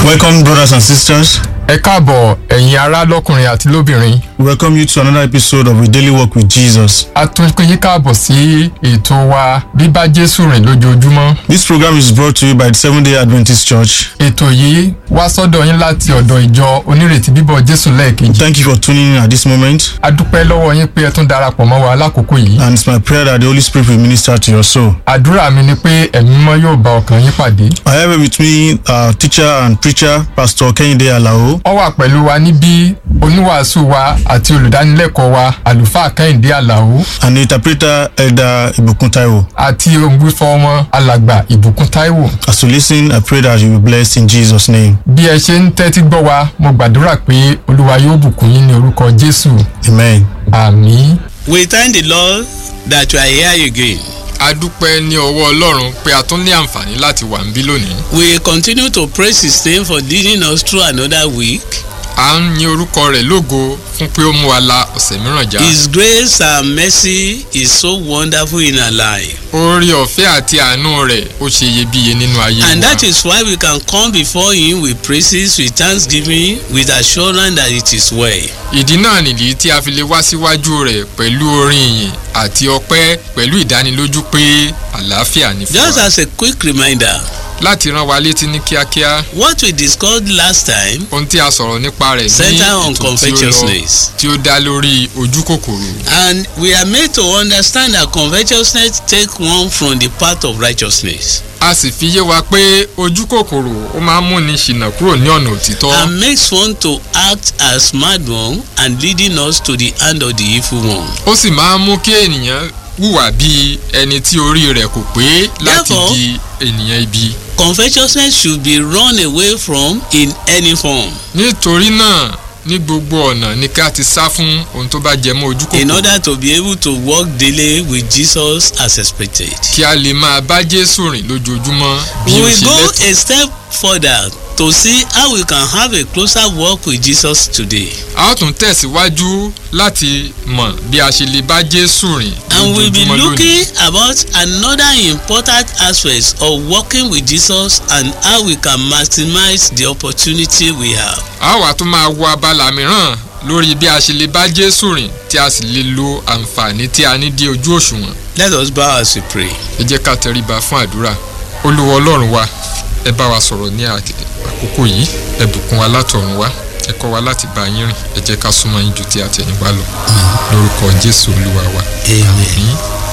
Welcome, brothers and sisters. ẹ káàbọ̀ ẹ̀yin ará lọ́kùnrin àti lóbìnrin We welcome you to another episode of A Daily Walk with Jesus. a tún pín yín káàbọ̀ sí ètò wa bíbá jésù rìn lójoojúmọ́ This program is brought to you by the Seventh day Adventist Church. ètò yìí wá sọ́dọ̀ yín láti ọ̀dọ̀ ìjọ onírètí bíbọ̀ jésù lẹ́ẹ̀kejì Thank you for tuning in at this moment, a dúpẹ́ lọ́wọ́ yín pé ẹ tún darapọ̀ mọ́ wa lákòókò yìí and it's my prayer that the Holy Spirit will minister to your soul. àdúrà mi ni pé ẹ̀mí mímọ́ yóò bá ọkàn yín pàdé I have with me our teacher and preacher, Pastor Kehinde Alao. ó wà pẹ̀lú wa níbí oníwàásù wa àti olùdánilẹ́kọ̀ọ́ wa àlùfáà kẹ́hìndé àlàó and the interpreter Elder Ibukun Taiwo. àti òǹgbífọ́ wọn alàgbà ìbùkún táíwò As you listen, I pray that you will be blessed in Jesus' name. bí ẹ ṣe ń tẹ́tí gbọ́ wa mo gbàdúrà pé olúwa yóò bùkún yín ní orúkọ jésù Amen. àmín. We thank the Lord that you are here again. a dúpẹ́ ní ọwọ́ ọlọ́run pé a tún ní àǹfààní láti wà níbí lónìí. We continue to praise His name for leading us through another week. à ń yin orúkọ rẹ̀ lógo fún pé ó mú wa la ọ̀sẹ̀ mìíràn já. His grace and mercy is so wonderful in our life. orí ọ̀fẹ́ àti àánú rẹ̀ ó ṣe iyebíye nínú ayé And wa. that is why we can come before Him with praises, with thanksgiving, with assurance that it is well. ìdí náà nìdí tí a fi lè wá síwájú rẹ̀ pẹ̀lú orin ìyìn àti ọpẹ́ pẹ̀lú ìdánilójú pé àlàáfíà ní fún Just wa. as a quick reminder, láti rán wa létí ní kíákíá what we discussed last time ohun tí a sọ̀rọ̀ nípa rẹ̀ ní center on ètò tí ó lọ covetousness. tí ó dá lórí ojú kòkòrò. And we are made to understand that covetousness take one from the path of righteousness a sì fi yé wa pé ojú kòkòrò ó máa ń múni ṣìnà kúrò ní ọ̀nà òtítọ́. and makes one to act as mad one and leading us to the hand of the evil one. ó sì máa ń mú kí ènìyàn hùwà bíi ẹni tí orí rẹ̀ kò pé láti Therefore- di ènìyàn ibi. Covetousness should be run away from in any form nítorí náà ní gbogbo ọ̀nà ni ká ti sá fún ohun tó bá jẹ mọ́ ojú in kòkòrò order to be able to walk daily with Jesus as expected. kí a lè máa bá jésù rìn lójoojúmọ́ bí We ó will ṣe go lẹ́tọ̀ọ́. a step further to see how we can have a closer walk with Jesus today. a ó tún tẹ̀síwájú láti mọ̀ bí a ṣe lè bá jésù rìn And we'll be lójoojúmọ́ lónìí. looking about another important aspect of working with Jesus and how we can maximize the opportunity we have. a ó wá tún máa wo abala mìíràn lórí bí a ṣe lè bá jésù rìn tí a sì lè lo àǹfààní tí a ní dé ojú òṣùwọ̀n Let us bow as we pray. ẹ jẹ́ ká tẹríba fún àdúrà olúwa ọlọ́run wa ẹ bá wa sọ̀rọ̀ ní àk- àkókò yìí ẹ bùkún wa látọ̀run wá ẹ kọ́ wa láti bá yín rìn ẹ jẹ́ ká súnmọ́ yín ju ti àtẹ̀yìnwá lọ lórúkọ jésù olúwa wa. Amen.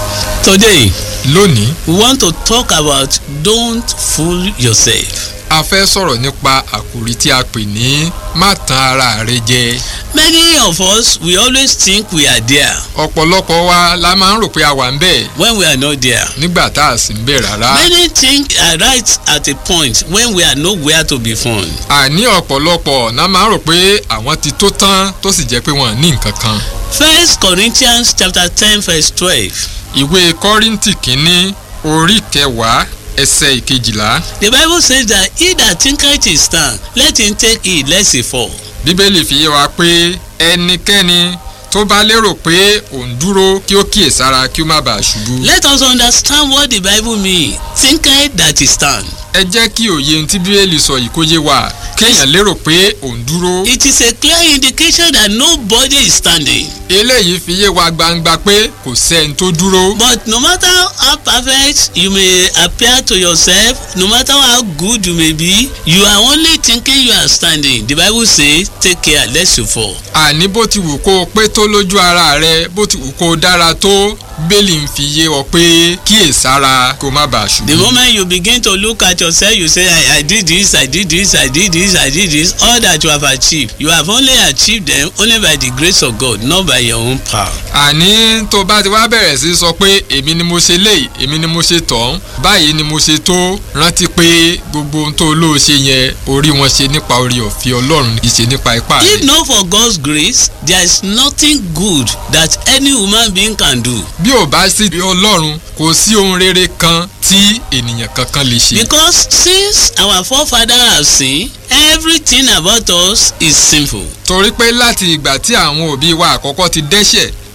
Today, lónìí we want to talk about don't fool yourself. a fẹ́ sọ̀rọ̀ nípa àkòrí tí a pè ní má tan ara rẹ jẹ Many of us, we always think we are there ọ̀pọ̀lọpọ̀ wa la máa ń rò pé a wà ń bẹ̀ when we are not there. nígbà tá a sì ń bẹ̀ rárá. Many think are right at a point when we are nowhere to be found. àní ọ̀pọ̀lọpọ̀ náà máa ń rò pé àwọn ti tó tán tó sì jẹ́ pé wọ́n ní nǹkan kan. First Corinthians chapter ten verse twelve. ìwé kọ́ríntì kínní orí kẹwàá ẹsẹ̀ ìkejìlá The Bible says that he that thinketh he stand, let him take heed lest he fall. bíbélì fi yé wa pé ẹnikẹ́ni tó bá lérò pé òun dúró kí ó kíyèsára kí ó má bàa ṣubú. Let us understand what the Bible mean. Thinketh that he stand. ẹ jẹ́ kí òye ohun tí bíbélì sọ yìí kó yé wa kéèyàn lérò pé òun dúró. It is a clear indication that nobody is standing. eléyìí fi yé wa gbangba pé kò sẹ́ni tó dúró. But no matter how perfect you may appear to yourself, no matter how good you may be, you are only thinking you are standing. The Bible says, take care lest you fall. àní bó ti wù kó o pé tó lójú ara rẹ bó ti wù kó o dára tó bẹ́ẹ̀lì ń fi yé ọ pé kíyèsára kó má bàa The ṣubú. moment you begin to look at yourself, you say, I, I did this, I did this, I did this, I did this, all that you have achieved. You have only achieved them only by the grace of God, not by your own power. àní tó bá ti wá bẹ̀rẹ̀ sí sọ pé èmi ni mo ṣe léyìí èmi ni mo ṣe tọ̀hún báyìí ni mo ṣe tó rántí pé gbogbo ohun tó lóò ṣe yẹn orí wọn ṣe nípa orí ọ̀fẹ́ ọlọ́run kì í ṣe nípa ipá If rẹ̀. not for God's grace, there is nothing good that any human being can do. bí ò bá sí ọlọ́run kò sí ohun rere kan tí ènìyàn kankan lè ṣe. Because since our forefathers have sinned, everything about us is sinful. torí pé láti ìgbà tí àwọn òbí wa àkọ́kọ́ ti dẹ́ṣẹ̀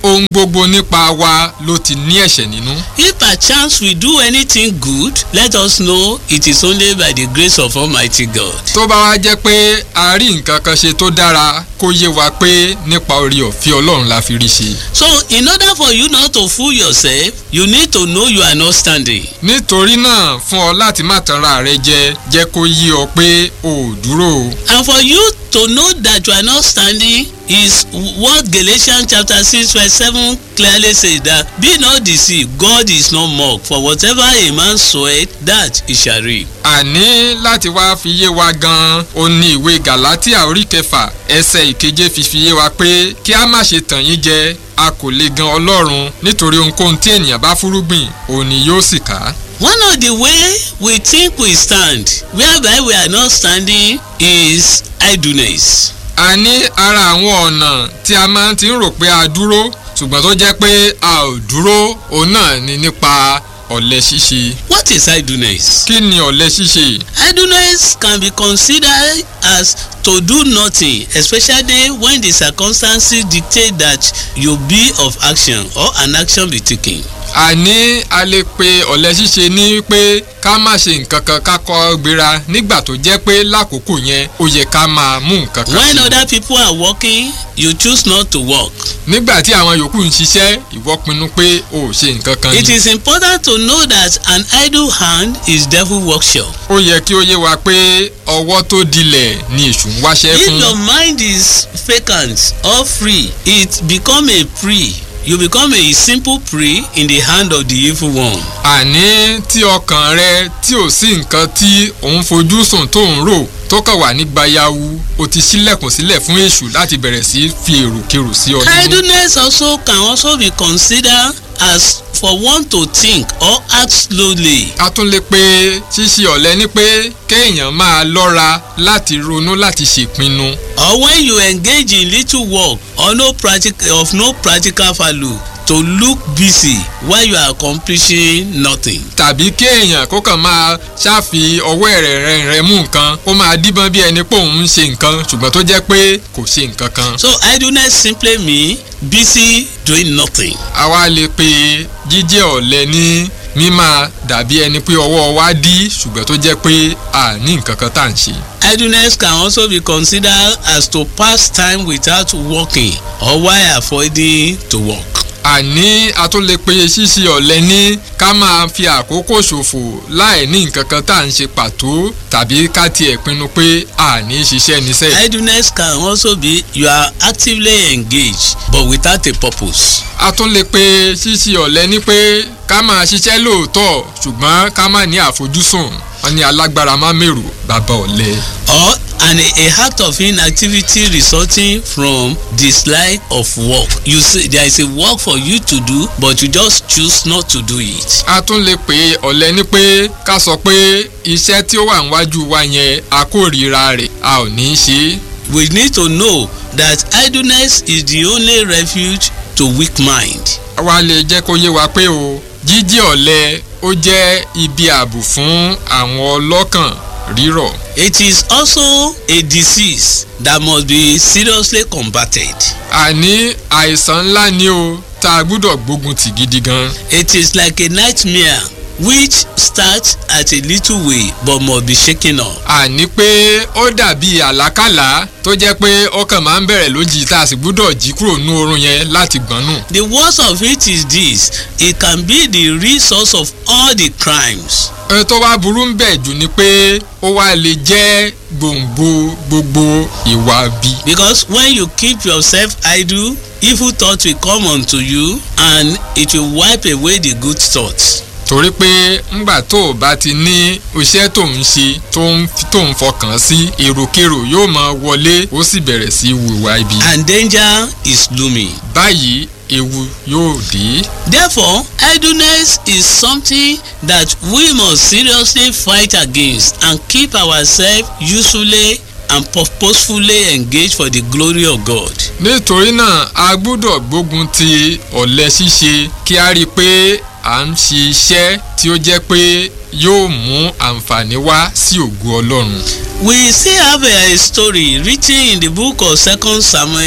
ohun gbogbo nípa wa ló ti ní ẹ̀ṣẹ̀ nínú. If perchance we do anything good, let us know it is only by the grace of Almighty God. tó bá wá jẹ́ pé a rí nǹkan kan ṣe tó dára kó yé wa pé nípa orí ọ̀fẹ́ ọlọ́run la fi rí ṣe. So in order for you not to fool yourself, you need to know you are not standing. nítorí náà fún ọ láti má tanra rẹ jẹ jẹ́ kó yé ọ pé o ò dúró o. And for you to know that you are not standing is what Galatians chapter six verse seven clearly says that be not deceived God is not mocked for whatever a man soweth that he shall reap. àní láti wá fi yé wa gan-an ó ní ìwé galatia orí kẹfà ẹsẹ̀ ìkeje fi fi yé wa pé kí a má ṣe tàn yín jẹ a kò lè gan ọlọ́run nítorí ohunkóhun tí ènìyàn bá fúrúgbìn òun ni yóò sì ká. One of the way we think we stand whereby we are not standing is idleness. a ní ara àwọn ọ̀nà tí a máa ti ń rò pé a dúró ṣùgbọ́n tó jẹ́ pé a ò dúró òun náà ni nípa ọ̀lẹ ṣíṣe. What is idleness? kí ni ọ̀lẹ ṣíṣe? Idleness can be considered as to do nothing especially when the circumstances dictate that you be of action or an action be taken. àní a lè pe ọ̀lẹ ṣíṣe ní pé ká má ṣe nǹkan kan ká kọ́ gbéra nígbà tó jẹ́ pé lákòókò yẹn ó yẹ ká máa mú nǹkan kan When ṣe. other people are working you choose not to work. nígbà tí àwọn yòókù ń ṣiṣẹ́ ìwọ pinnu pé o ò ṣe nǹkan kan It ni. is important to know that an idle hand is devil workshop. ó yẹ kí ó yé wa pé ọwọ́ tó dilẹ̀ ni èṣù ń wáṣẹ́ If fún. your mind is vacant or free it become a prey you become a simple prey in the hand of the evil one. àní tí ọkàn rẹ tí ò sí nǹkan tí òun fojú sùn tó ń rò tó kàn wà ní gbayawu o ti ṣílẹ̀kùn sílẹ̀ fún èṣù láti bẹ̀rẹ̀ sí fi èròkèrò sí ọ nínú. idleness also can also be considered as for one to think or act slowly. a tún lè pe ṣíṣe ọ̀lẹ ní pé kéèyàn máa lọ́ra láti ronú láti ṣèpinnu or when you engage in little work or no practical of no practical value to look busy while you are accomplishing nothing. tàbí kéèyàn kó kàn máa ṣáfi ọwọ́ ẹ̀rẹ̀ rẹ̀ rẹ̀ mú nǹkan kó máa díbọ́n bí ẹni pé òun ń ṣe nǹkan ṣùgbọ́n tó jẹ́ pé kò ṣe nǹkan kan. so idleness simply mean busy doing nothing. àwa lè pe jíjẹ́ ọ̀lẹ ní mímá dàbí ẹni pé ọwọ́ wa dí ṣùgbọ́n tó jẹ́ pé a ní nǹkan kan tá à ń ṣe. idleness can also be considered as to pass time without working or while avoiding to work. àní a tún lè pe ṣíṣe ọ̀lẹ ní ká máa fi àkókò ṣòfò láì ní nǹkan kan tá à ń ṣe pàtó tàbí ká tiẹ̀ pinnu pé a ní ṣiṣẹ́ níṣẹ́. idleness can also be you are actively engaged but without a purpose. a tún lè pe ṣíṣe ọ̀lẹ ní pé ká máa ṣiṣẹ́ lóòótọ́ ṣùgbọ́n ká má ní àfojúsùn wọn ní alágbára má mèrò bàbá ọ̀lẹ. or an a act of inactivity resulting from dislike of work you see there is a work for you to do but you just choose not to do it. a tún lè pe ọ̀lẹ ní pé ká sọ pé iṣẹ́ tí ó wà níwájú wa yẹn a kórìíra rẹ̀ a ò ní í ṣe é. we need to know that idleness is the only refuge to weak mind. wa lè jẹ́ kó yé wa pé o jíjẹ́ ọ̀lẹ ó jẹ́ ibi ààbò fún àwọn ọlọ́kàn rírọ̀. it is also a disease that must be seriously combated. àní àìsàn ńlá ni o tá a gbúdọ̀ gbógun tì gidi gan. it is like a nightmare which starts at a little way but must be shaken off. àní pé ó dàbí àlákàlà tó jẹ́ pé ọkàn máa ń bẹ̀rẹ̀ lójijì tá a sì gbúdọ̀ jí kúrò nú oorun yẹn láti gbọ́n nù. the worst of it is this it can be the real source of all the crimes. ẹ tó wá burú ń bẹ̀ jù ni pé ó wá lè jẹ́ gbòǹgbò gbogbo ìwà bí. because when you keep yourself idle evil thoughts will come unto you and it will wipe away the good thoughts. torí pé ńgbà tó o bá ti ní iṣẹ́ tó ń ṣe tó ń tó ń fọkàn sí èròkérò yóò máa wọlé ó sì bẹ̀rẹ̀ sí wùwà ibi. and danger is looming. báyìí ewu yóò dé. therefore idleness is something that we must seriously fight against and keep ourselves usefully and purposefully engaged for the glory of God. nítorí náà a gbúdọ̀ gbógun ti ọ̀lẹ ṣíṣe kí a rí i pé à ń ṣe iṣẹ́ tí ó jẹ́ pé yóò mú àǹfààní wá sí ògo ọlọ́run. we still have a, a story written in the book of second samuel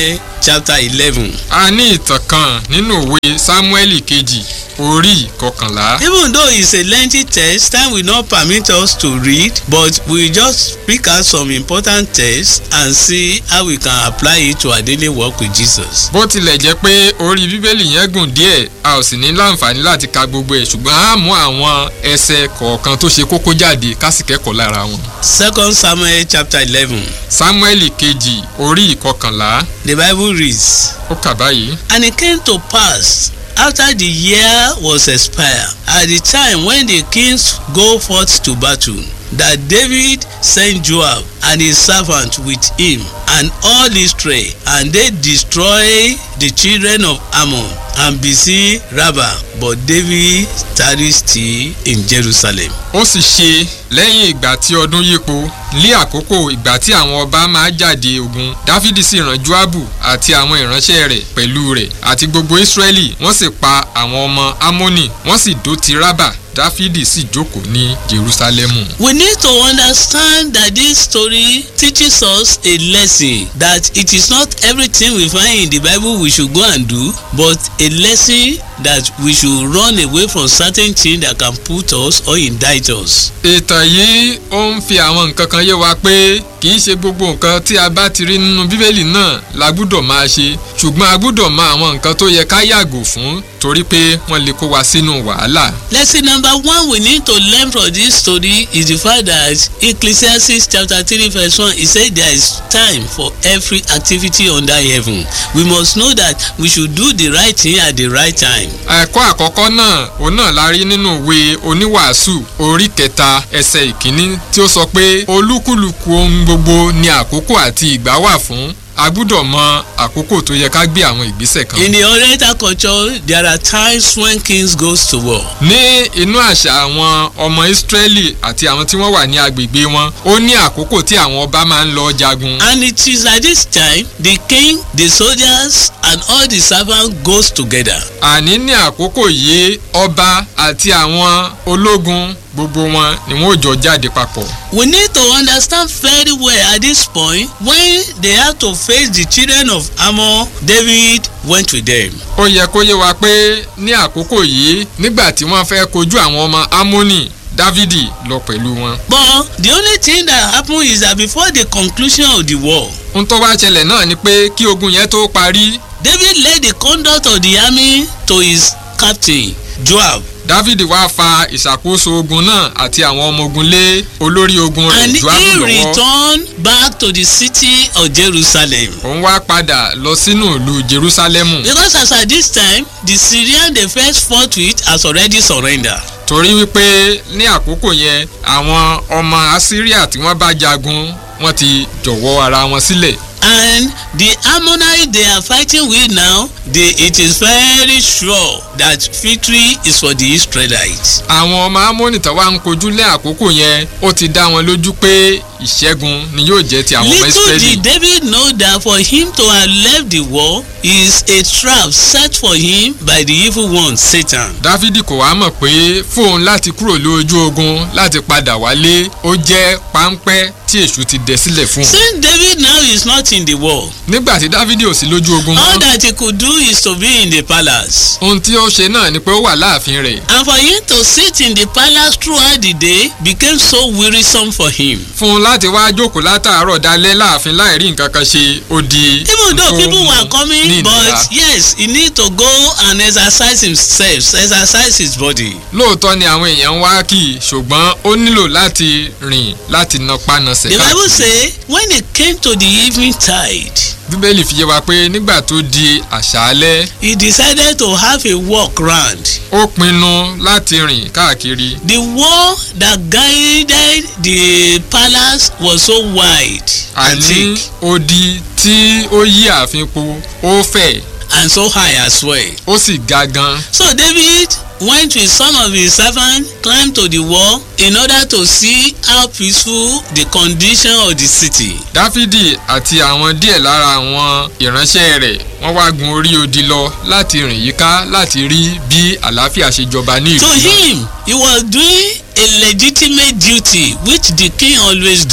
chapter eleven. a ní ìtàn kan nínú òwe sámúẹ́lì kejì orí kọkànlá. even though it's a lengthy text time will not permit us to read but we just pick out some important texts and see how we can apply it to our daily work with jesus. bó tilẹ̀ jẹ́ pé orí bíbélì yẹn gùn díẹ̀ a ò sì ní láǹfààní láti ka gbogbo ẹ̀ ṣùgbọ́n a mú àwọn ẹsẹ̀ kọ̀ọ̀kan tó ṣe kókó jáde ká sì kẹ́kọ̀ọ́ lára wọn. second samuel chapter eleven sámúẹ́lì kejì orí ìkọkànlá the bible reads. ó kà báyìí. And it came to pass after the year was expired, at the time when the kings go forth to battle, that David sent Joab and his servant with him and all Israel, and they destroy the children of Ammon and besiege Rabbah, but David tarried still in Jerusalem. ó sì ṣe lẹ́yìn ìgbà tí ọdún yípo ní àkókò ìgbà tí àwọn ọba máa jáde ogun dáfídì sì rán joabu àti àwọn ìránṣẹ́ rẹ̀ pẹ̀lú rẹ̀ àti gbogbo israẹli wọ́n sì pa àwọn ọmọ amoni wọ́n sì dó ti rábà dáfídì sì jókòó ní jerusalemu. We need to understand that this story teaches us a lesson that it is not everything we find in the Bible we should go and do, but a lesson that we should run away from certain things that can put us or indict us. ìtàn yìí ó ń fi àwọn nǹkan kan yé wa pé kì í ṣe gbogbo nǹkan tí a bá ti rí nínú bíbélì náà la gbúdọ̀ máa ṣe ṣùgbọ́n a gbúdọ̀ mọ àwọn nǹkan tó yẹ ká yàgò fún torí pé wọ́n lè kó wa sínú wàhálà. Lesson number one we need to learn from this story is the fact that Ecclesiastes chapter three verse one e say there is time for every activity under heaven. We must know that we should do the right thing at the right time. ẹ̀kọ́ àkọ́kọ́ náà òun náà la rí nínú ìwé oníwàásù orí kẹta ẹsẹ̀ ìkíní tí ó sọ pé olúkúlùkù ohun gbogbo ni àkókò àti ìgbà wà fún a gbúdọ̀ mọ àkókò tó yẹ ká gbé àwọn ìgbésẹ̀ kan. In the Oriental culture there are times when kings goes to war. ní inú àṣà àwọn ọmọ ìsírẹ́lì àti àwọn tí wọ́n wà ní agbègbè wọn ó ní àkókò tí àwọn ọba máa ń lọ jagun. And it is at this time the king, the soldiers and all the servants goes together. àní ní àkókò yìí ọba àti àwọn ológun gbogbo wọn ni wọn ò jọ jáde papọ̀. We need to understand very well at this point when they have to face the children of Ammon, David went with them. ó yẹ kó yé wa pé ní àkókò yìí nígbà tí wọ́n fẹ́ kojú àwọn ọmọ amóni dávidi lọ pẹ̀lú wọn. But the only thing that happen is that before the conclusion of the war, ohun tó wá ṣẹlẹ̀ náà ni pé kí ogun yẹn tó parí David led the conduct of the army to his captain, Joab. dávidi wá fa ìṣàkóso ogun náà àti àwọn ọmọ ogun lé olórí ogun rẹ̀ And joabu he lọ́wọ́. returned back to the city of Jerusalem. òun wá padà lọ sínú ìlú jerusalemu Because as at this time, the Syrian they first fought with has already surrendered. torí wípé ní àkókò yẹn àwọn ọmọ assyria tí wọ́n bá jagun wọ́n ti jọ̀wọ́ ara wọn sílẹ̀. And the Ammonites they are fighting with now, they, it is very sure that victory is for the Israelites. àwọn ọmọ amóni tó wá ń kojú lé àkókò yẹn ó ti dá wọn lójú pé ìṣẹ́gun ni yóò jẹ́ ti àwọn ọmọ Little israẹli. did David know that for him to have left the war is a trap set for him by the evil one Satan. dávidi kò wá mọ̀ pé fóun láti kúrò lójú ogun láti padà wálé ó jẹ́ páńpẹ́ tí èṣù ti dẹ̀ sílẹ̀ fún un. Since David now is not in the war, nígbà tí dávidi ò sí lójú ogun all mọ́ that he could do is to be in the palace. ohun tí ó ṣe náà ni pé ó wà láàfin rẹ̀. And for him to sit in the palace throughout the day became so wearisome for him. fún un láti wá jókòó látàárọ̀ dalẹ́ láàfin láì rí nǹkan kan ṣe ó di. even though nǹkan people mú were ní coming ìnira. but yes he need to go and exercise himself exercise his body. lóòótọ́ ni àwọn èèyàn ń wá kì í ṣùgbọ́n ó nílò láti rìn láti na pánasẹ̀ the bible káàkiri. say when it came to the evening tide bíbélì fi yé wa pé nígbà tó di àṣálẹ́ he decided to have a walk round. ó pinnu láti rìn káàkiri. the wall that guided the palace was so wide and àní thick odi tí ó yí ààfin po ó fẹ̀ and so high as well. ó sì ga gan. so david went with some of his servants climbed to the wall in order to see how peaceful the condition of the city. dáfídì àti àwọn díẹ̀ lára àwọn ìránṣẹ́ rẹ̀ wọ́n wá gun orí odi lọ láti rìn yíká láti rí bí àlàáfíà ṣe jọba ní ìlú To náà. him, he was doing a legitimate duty which the king always do.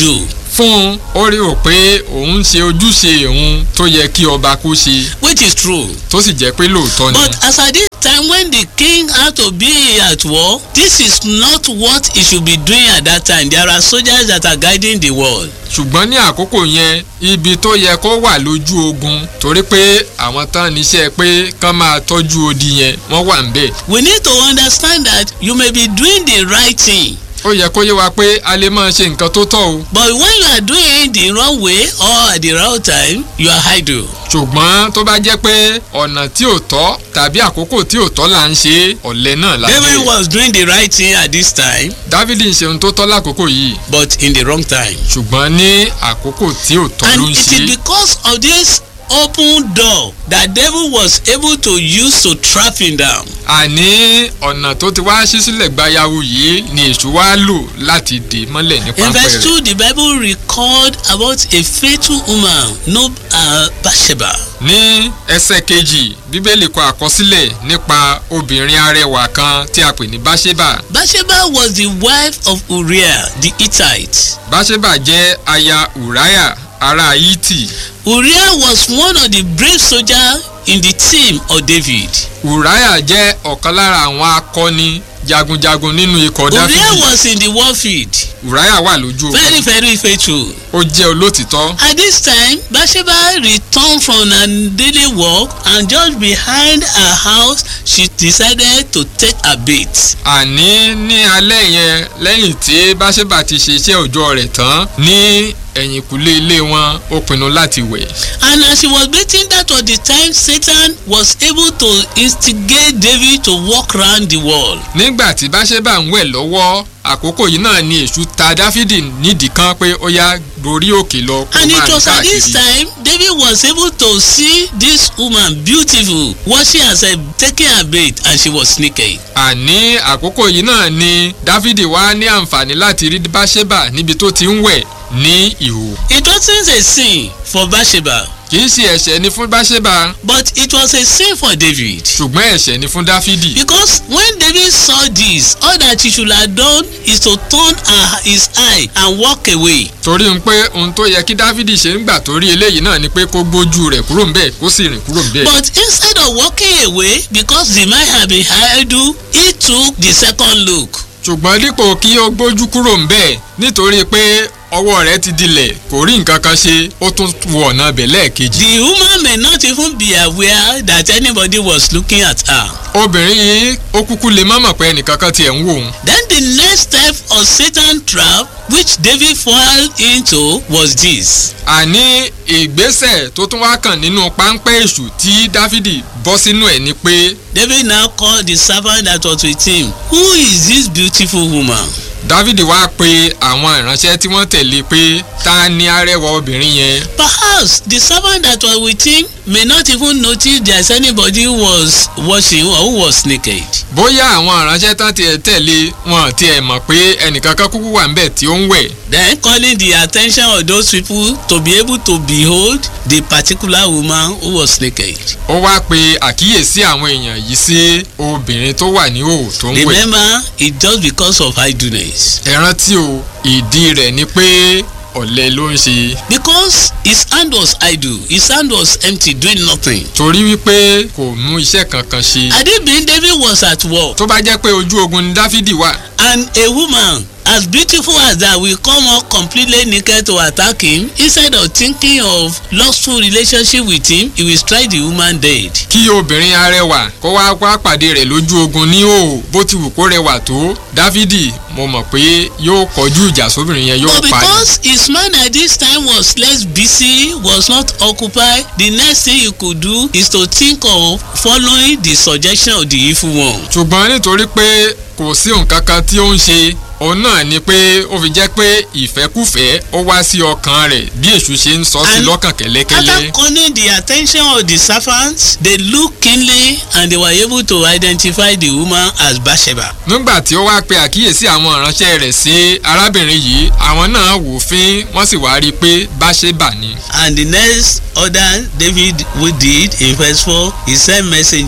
fún un ó rí o pé òun ń ṣe ojúṣe òun tó yẹ kí ọba kó ṣe which is true. tó sì jẹ́ pé lóòótọ́ ni. But as at this time when the king had to be at war, this is not what he should be doing at that time. There are soldiers that are guiding the world. ṣùgbọ́n ní àkókò yẹn ibi tó yẹ kó wà lójú ogun torí pé àwọn tán níṣẹ́ pé kán máa tọ́jú odi yẹn wọ́n wà ń bẹ̀. We need to understand that you may be doing the right thing. ó yẹ kó yé wa pé a lè máa ṣe nǹkan tó tọ́ o But when you are doing it the wrong way or at the wrong time, you are idle. ṣùgbọ́n tó bá jẹ́ pé ọ̀nà tí ò tọ́ tàbí àkókò tí ò tọ́ là ń ṣe ọ̀lẹ náà la David jẹ́. was doing the right thing at this time, dávidi ń ṣe ohun tó tọ́ lákòókò yìí but in the wrong time. ṣùgbọ́n ní àkókò tí ò tọ́ ló And ń it ṣe is because of this open door that devil was able to use to trap him down. àní ọ̀nà tó ti wá ṣí sílẹ̀ gbayawu yìí ni èṣù wá lò láti dè mọ́lẹ̀ ní In pápẹ́ verse rẹ̀. 2, the Bible record about a faithful woman, no uh, Bathsheba. ní ẹsẹ̀ kejì bíbélì kọ àkọsílẹ̀ nípa obìnrin arẹwà kan tí a pè ní báṣẹ́bà Bathsheba was the wife of Uriah the Hittite. báṣẹ́bà jẹ́ aya ùráyà ará hítì Uriah was one of the brave soldiers in the team of David. ùráyà jẹ́ ọ̀kan lára àwọn akọni jagunjagun nínú ikọ̀ Uriah dáfídì was in the warfield, ùráyà wà lójú ogun very very faithful. ó jẹ́ olótìtọ́ At this time, Bathsheba returned from her daily work and just behind her house, she decided to take a bath. àní ní alẹ́ yẹn lẹ́yìn tí báṣẹ́bà ti ṣe iṣẹ́ òòjọ́ rẹ̀ tán ní ẹ̀yìnkùlé ilé wọn ó pinnu láti wẹ̀ And as she was bathing, that was the time Satan was able to instigate David to walk round the wall. nígbà tí báṣẹ́bà ń wẹ̀ lọ́wọ́ àkókò yìí náà ni èṣù ta dáfídì nídìí kan pé ó yá gorí òkè lọ kó And máa it rìn was at this káàkiri. time David was able to see this woman beautiful washing herself taking her bath and she was naked. àní àkókò yìí náà ni dáfídì wá ní àǹfààní láti rí báṣẹ́bà níbi tó ti ń wẹ̀ ní ìhò It wasn't a sin for Bathsheba kì í ṣe ẹ̀ṣẹ̀ ni fún báṣẹ́bà but it was a sin for David. ṣùgbọ́n ẹ̀ṣẹ̀ ni fún dáfídì Because when David saw this all that he should have done is to turn her, his eye and walk away. torí ń pé ohun tó yẹ kí dáfídì ṣe ń gbà torí eléyìí náà ni pé kó gbójú rẹ̀ kúrò ńbẹ̀ kó sì rìn kúrò ńbẹ̀. But instead of walking away because the man had been idle he took the second look. ṣùgbọ́n dípò kí ó gbójú kúrò ńbẹ̀ nítorí pé ọwọ́ rẹ̀ ti dilẹ̀ kò rí nǹkan kan ṣe ó tún wọ ọ̀nà bẹ̀ lẹ́ẹ̀kejì. The woman may not even be aware that anybody was looking at her. obìnrin yìí ó kúkú lè má mọ̀ pé ẹnìkankan tiẹ̀ ń wò ó. Then the next step of Satan trap which David fell into was this. àní ìgbésẹ̀ tó tún wá kàn nínú páńpẹ́ èṣù tí dáfídì bọ́ sínú ẹ̀ ni pé David now called the servant that was with him. Who is this beautiful woman? dávidi wá pe àwọn ìránṣẹ́ tí wọ́n tẹ̀lé pé ta ni arẹwà obìnrin yẹn Perhaps the servant that was with him may not even notice there's anybody who was watching or who was naked. bóyá àwọn ìránṣẹ́ tán tiẹ̀ tẹ̀lé wọn tiẹ̀ mọ̀ pé ẹnìkankan kúkú wà ńbẹ̀ tí ó ń wẹ̀ Then calling the attention of those people to be able to behold the particular woman who was naked. ó wá pe àkíyèsí àwọn èèyàn yìí sí obìnrin tó wà ní òò tó ń wẹ̀ Remember, it's just because of idleness. ẹ rántí o ìdí rẹ̀ ni pé ọ̀lẹ ló ń ṣe Because his hand was idle, his hand was empty, doing nothing. torí wípé kò mú iṣẹ́ kankan ṣe Had it been David was at war tó bá jẹ́ pé ojú ogun ni dáfídì wà and a woman as beautiful as that will come up completely naked to attack him instead of thinking of lustful relationship with him he will strike the woman dead. kí obìnrin arẹwà kó wá wá pàdé rẹ̀ lójú ogun ní òò bó ti wù kó rẹwà tó dáfídì mo mọ̀ pé yóò kọjú ìjà sóbìnrin yẹn yóò But pa ni. because his mind at this time was less busy was not occupied the next thing he could do is to think of following the suggestion of the evil one. ṣùgbọ́n nítorí pé kò sí nǹkan kan tí ó ń ṣe òun náà ni pé ó fi jẹ́ pé ìfẹ́kùfẹ́ ó wá sí ọkàn rẹ̀ bí èṣù ṣe ń sọ sí And lọ́kàn kẹ́lẹ́kẹ́lẹ́. After calling the attention of the servants, they looked keenly and they were able to identify the woman as Bathsheba. nígbà tí ó wá pe àkíyèsí àwọn ìránṣẹ́ rẹ̀ sí arábìnrin yìí àwọn náà wò fín wọ́n sì wá rí i pé báṣẹ́bà ni. And the next order David we did in verse 4, he sent messenger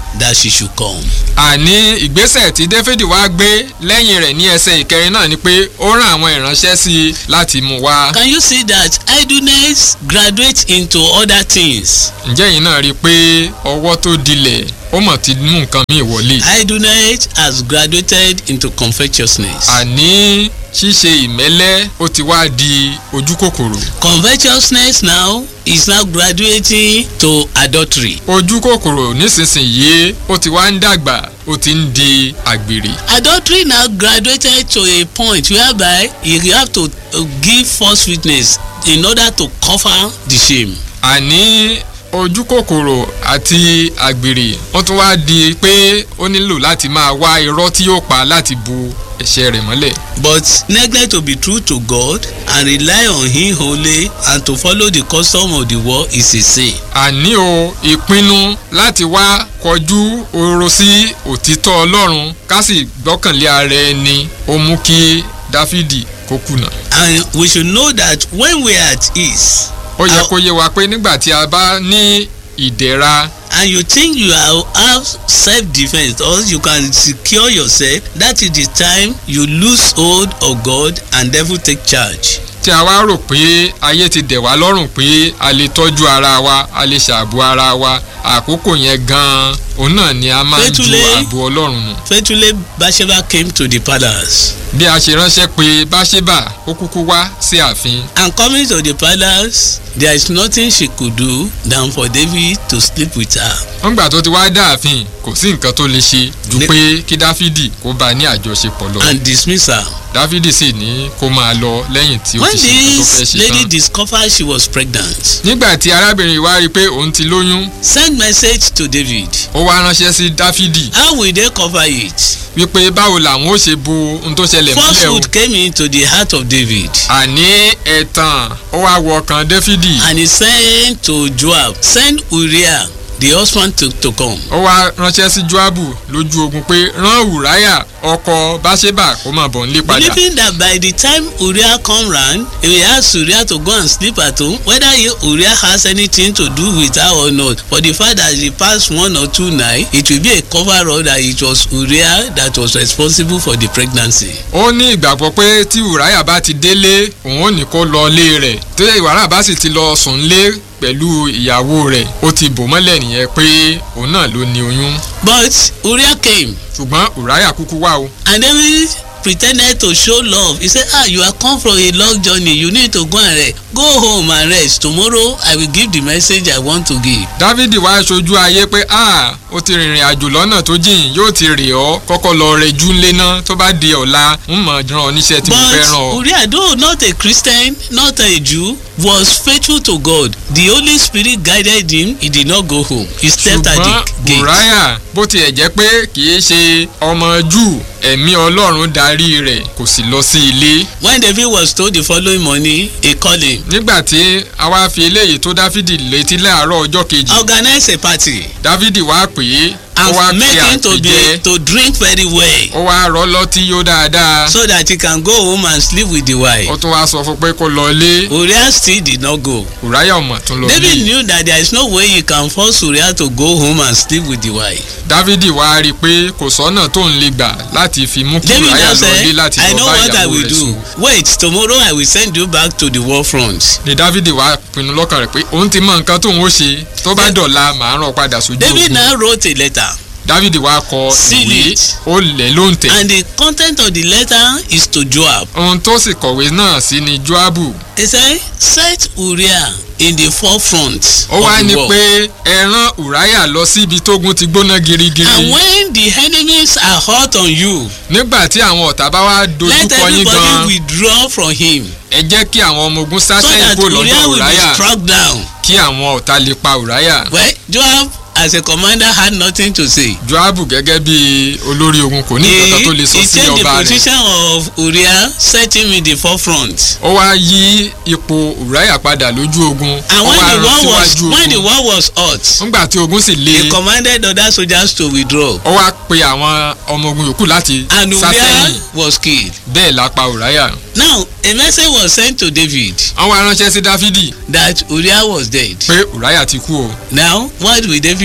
that she should come. àní ìgbésẹ̀ tí dáfídì wá gbé lẹ́yìn rẹ̀ ní ẹsẹ̀ ìkẹrin náà ni pé ó rán àwọn ìránṣẹ́ sí i láti mú wá. Can you see that idleness graduates into other things? ǹjẹ́ yìí náà rí i pé ọwọ́ tó dilẹ̀ ó mọ̀ ti mú nǹkan míì wọlé. Idleness has graduated into covetousness. àní ṣíṣe ìmẹ́lẹ́ ó ti wá di ojú kòkòrò. Covetousness now is now graduating to adultery. ojú kòkòrò nísinsìnyí ó ti wá ń dàgbà ó ti ń di àgbèrè. Adultery now graduated to a point whereby you have to uh, give false witness in order to cover the shame. àní ojú kòkòrò àti àgbèrè wọ́n tún wá di pé ó nílò láti máa wá irọ́ tí yóò pa láti bu ẹ̀ṣẹ̀ rẹ̀ mọ́lẹ̀. But neglect to be true to God and rely on Him wholly and to follow the custom of the world is a sin. àní o ìpinnu láti wá kọjú oró sí òtítọ́ ọlọ́run ká sì gbọ́kànlé ara ẹni ó mú kí dáfídì kó kùnà. And we should know that when we are at ease ó yẹ Àwọn- kó yé wa pé nígbà tí a bá ní ìdẹ̀ra and you think you are have self defence or you can secure yourself that is the time you lose hold of God and devil take charge. tí a wá rò pé ayé ti dẹ̀ wá lọ́rùn pé a lè tọ́jú ara wa a lè ṣàbò ara wa àkókò yẹn gan-an òun náà ni a máa ń ju Pétúlé. ààbò ọlọ́run nù. Faithfully Bathsheba came to the palace bí a ṣe ránṣẹ́ pé báṣẹ́bà ó kúkú wá sí ààfin and coming to the palace there is nothing she could do than for David to sleep with her. wọ́n gbà tó ti wá dáàfin kò sí nǹkan tó lè ṣe ju Ní- pé kí dáfídì kó bá a ní àjọṣepọ̀ lọ and dismiss her. dáfídì sì ní kó máa lọ lẹ́yìn tí ó when ti ṣe nǹkan tó fẹ́ this ṣe lady tán. discovered she was pregnant nígbà tí arábìnrin yìí wá rí i pé òun ti lóyún send message to David ó wá ránṣẹ́ sí dáfídì how will they cover it. wípé báwo làwọn ó ṣe bo ohun tó ṣẹlẹ̀ mọ́lẹ̀ o falsehood came into the heart of David àní ẹ̀tàn ó wá wọ ọkàn dáfídì and he sent to Joab send Uriah the husband to, to come. ó wá ránṣẹ́ sí joabu lójú ogun pé rán ùráyà ọkọ báṣẹ́bà kó máa bọ̀ nílé padà believing that by the time Uriah come round he will ask Uriah to go and sleep at home whether he, Uriah has anything to do with her or not for the fact that he passed one or two nights it will be a cover up that it was Uriah that was responsible for the pregnancy. ó ní ìgbàgbọ́ pé tí ùráyà bá ti délé òun ò ní kó lọ ilé rẹ̀ tó ìwàrà bá sì ti lọ sùn lé pẹ̀lú ìyàwó rẹ̀ ó ti bò mọ́lẹ̀ nìyẹn pé òun náà ló ní oyún but Uriah came ṣùgbọ́n ùráyà kúkú wá o and David pretended to show love he say ah you are come from a long journey you need to go and rest go home and rest tomorrow I will give the message I want to give. dávidi wá ṣojú ayé pé a ó ti rìnrìn àjò lọ́nà tó jìn yóò ti rè ọ́ kọ́kọ́ lọ rẹjú ńlé náà tó bá di ọ̀la ń mọ̀ ràn ọ́ níṣẹ́ tí mo fẹ́ ràn but ọ́. Uriah though not a Christian not a Jew was faithful to God the Holy Spirit guided him he did not go home he slept at ṣùgbọ́n the gate. ùráyà bó tiẹ̀ jẹ́ pé kì í ṣe ọmọ júù ẹ̀mí ọlọ́run darí rẹ̀ kò sì lọ sí ilé. when David was told the following morning he called him nígbà tí a wá fi eléyìí tó dáfídì létí láàárọ̀ ọjọ́ kejì organize a party dávidi wá pè é ó wá and kí make him to be àpèjẹ to drink very well. ó wá rọ́ lọ́tí yó dáadáa so that he can go home and sleep with the wife. ó tún wá sọ fún pé kó lọ ilé Uriah still did not go. ùráyà ọmọ tún lọ David ilé knew that there is no way he can force Uriah to go home and sleep with the wife. dávidi wá rí i pé kò sọ́nà tó ń lè gbà láti fi mú kí David ùráyà now lọ ilé said láti I lọ know bá what I ìyàwó will rẹ̀ do sùn. wait tomorrow I will send you back to the war front. ni dávidi wá pinnu lọ́kàn rẹ̀ pé òun ti mọ nǹkan tóun ó ṣe tó bá dọ̀la màá rán padà sójú David ogun now wrote a letter dávidi wá kọ Seal ìwé it. ó lẹ̀ ló ń tẹ̀ and the content of the letter is to Joab. ohun tó sì kọ̀wé náà sí ni joabu He said set Uriah in the forefront ó wá of ní the war. pé ẹ rán ùráyà lọ sí ibi tógun ti gbóná girigiri and when the enemies are hot on you nígbà tí àwọn ọ̀tá bá wá dojú let kọ yín everybody gan withdraw from him. ẹ jẹ́ kí àwọn ọmọ ogun so sáṣẹ́ that ìbò lọ́dọ̀ Uriah will ùráyà be struck down. kí àwọn ọ̀tá lè pa ùráyà well Joab as a commander had nothing to say. joabu gẹ́gẹ́ bí olórí ogun kò ní nǹkan tó lè sọ he sí changed the ọba rẹ̀ position of Uriah set him in the forefront. ó wá yí ipò ùráyà padà lójú ogun and ó when wá the rán war was síwájú when the ogun war was hot nígbà tí ogun sì le he commanded other soldiers to withdraw ó wá pe àwọn ọmọ ogun yòókù láti and sá Uriah sẹ́yìn was killed. bẹ́ẹ̀ la pa ùráyà now a message was sent to David wọ́n wá ránṣẹ́ sí dáfídì that Uriah was dead. pé ùráyà ti kú o now what will David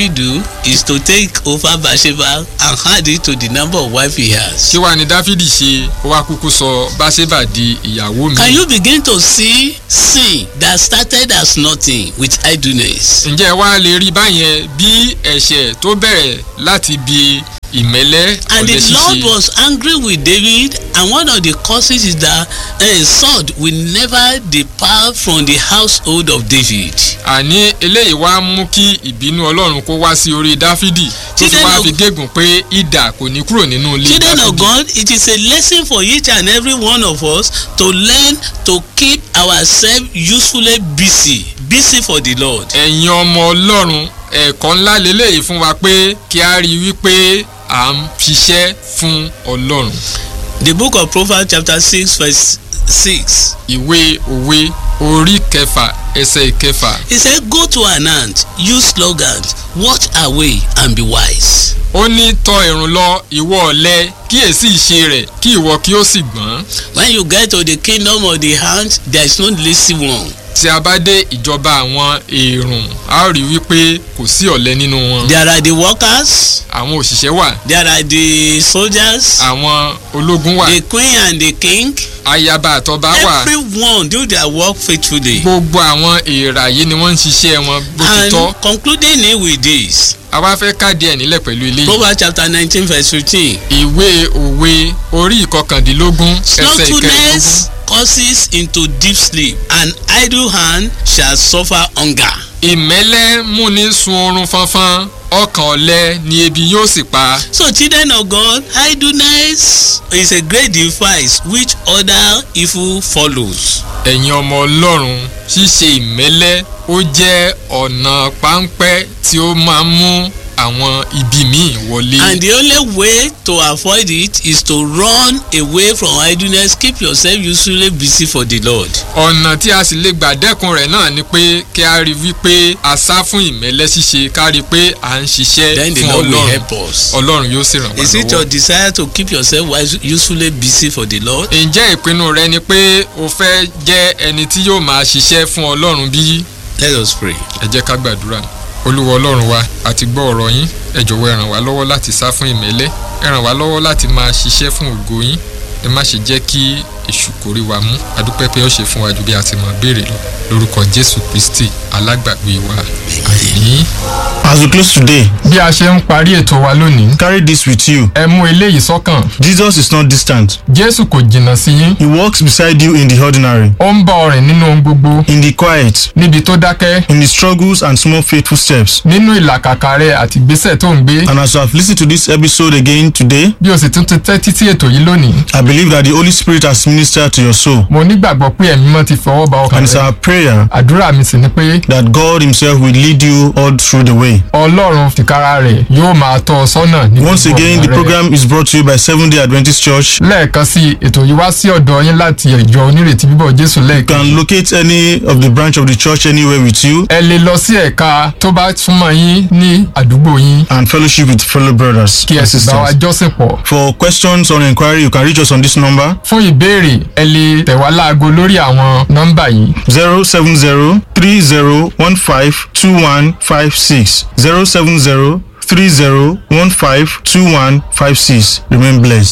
David do is to take over Bathsheba and add it to the number of wife he has. kí wàá ní dáfídì ṣe ó wá kúkú sọ báṣẹ́bà di ìyàwó mi. Can you begin to see sin that started as nothing with idleness? ǹjẹ́ ẹ wá lè rí báyẹn bí ẹ̀ṣẹ̀ tó bẹ̀rẹ̀ láti bi ìmẹ́lẹ́ And ọ̀lẹ the Lord ṣíṣe. was angry with David and one of the causes is that a sword will never depart from the household of David. àní eléyìí wá mú kí ìbínú ọlọ́run kó wá sí orí dáfídì tó fi Children wá of- fi gégùn pé idà kò ní kúrò nínú ilé Children of dáfídì. God, it is a lesson for each and every one of us to learn to keep ourselves usefully busy, busy for the Lord. ẹ̀yin ọmọ ọlọ́run ẹ̀kọ́ ńlá lélẹ́yìí fún wa pé kí a rí i wípé à ń ṣiṣẹ́ fún ọlọ́run. The book of Proverbs chapter six verse six. ìwé òwe orí kẹfà ẹsẹ̀ ìkẹfà He said, Go to an ant, use slogans, watch away and be wise. ó ní tọ ìrùn lọ ìwọ ọ̀lẹ kíyèsí ìṣe rẹ̀ kí ìwọ kí ó sì gbọ́n. When you get to the kingdom of the ant, there is no lazy one. tí a bá dé ìjọba àwọn èrùn a ó rí wípé kò sí ọ̀lẹ nínú wọn. There are the workers, àwọn òṣìṣẹ́ wà there are the soldiers, àwọn ológun wà the queen and the king. ayaba àtọba wà Everyone do their work faithfully. gbogbo àwọn èèrà yìí ni wọ́n ń ṣiṣẹ́ wọn bó ti tọ́. And concluding it with this, a wá fẹ́ káàdì ẹ̀ nílẹ̀ pẹ̀lú ilé yìí. Proverbs chapter nineteen verse fifteen. ìwé òwe orí ìkọkàndínlógún ẹsẹ̀ ìkẹrìndínlógún. Slothfulness causes into deep sleep, and idle hand shall suffer hunger. ìmẹ́lẹ́ múni sun oorun fánfán ọkàn ọ̀lẹ ni ebi yóò sì pa. So children of God, idleness is a great device which other evil follows. ẹ̀yin ọmọ ọlọ́run ṣíṣe ìmẹ́lẹ́ ó jẹ́ ọ̀nà páńpẹ́ tí ó máa ń mú àwọn ibi míì wọlé. And the only way to avoid it is to run away from idleness, keep yourself usefully busy for the Lord. ọ̀nà tí a sì lè gbà dẹ́kun rẹ̀ náà ni pé kí a rí wípé a sá fún ìmẹ́lẹ́ ṣíṣe ká rí pé à ń ṣiṣẹ́ Then the fún Lord will ọlọ́run help us. ọlọ́run yóò sì ràn wá Is it your lọ́wọ́. desire to keep yourself wise, usefully busy for the Lord? ǹjẹ́ ìpinnu rẹ ni pé o fẹ́ jẹ́ ẹni tí yóò máa ṣiṣẹ́ fún ọlọ́run bí? Let us pray. ẹ jẹ́ ká gbàdúrà olúwa ọlọ́run wa a ti gbọ́ ọ̀rọ̀ yín ẹ jọ̀wọ́ ẹ ràn wá lọ́wọ́ láti sá fún ìmẹ́lẹ́ ẹ ràn wá lọ́wọ́ láti máa ṣiṣẹ́ fún ògo yín ẹ má ṣe jẹ́ kí èṣù kórí wa mú adúpẹ́ pé ó ṣe fún wa ju bí a ti mọ̀ béèrè lọ lórúkọ jésù kristi alágbàgbé wa àmín. As we close today, bí a ṣe ń parí ètò wa lónìí carry this with you. ẹ mú eléyìí sọ́kàn Jesus is not distant. jésù kò jìnnà sí yín He walks beside you in the ordinary, ó ń bá ọ rìn nínú ohun gbogbo in the quiet, níbi tó dákẹ́ in the struggles and small faithful steps. nínú ìlàkàkà rẹ àti ìgbésẹ̀ tó ń gbé And as you have listened to this episode again today, bí o sì tún ti tẹ́tí sí ètò yìí lónìí I believe that the Holy Spirit has ministered to your soul. mo nígbàgbọ́ pé ẹ̀mí mọ́ ti fọwọ́ ba ọkàn And it's rẹ our prayer àdúrà mi sì ni pé that God Himself will lead you all through the way. ọlọ́run tìkára rẹ̀ yóò máa tọ́ ọ sọ́nà ní Once gbogbo again, ọ̀nà the rẹ. program is brought to you by Seventh day Adventist Church. lẹ́ẹ̀kan sí i, ètò yìí wá sí ọ̀dọ̀ yín láti ìjọ onírètí bíbọ̀ jésù You lẹ́ẹ̀kan can locate any of the branch of the church anywhere with you ẹ lè lọ sí ẹ̀ka tó bá súnmọ́ yín ní àdúgbò yín and fellowship with fellow brothers kí ẹ and sì bá wa sisters. jọ́sìn pọ̀ For questions or inquiry, you can reach us on this number fún ìbéèrè ẹ lè tẹ̀ wá láago lórí àwọn nọ́mbà yìí 070 3015 2156. 070 3015 2156. Remain blessed.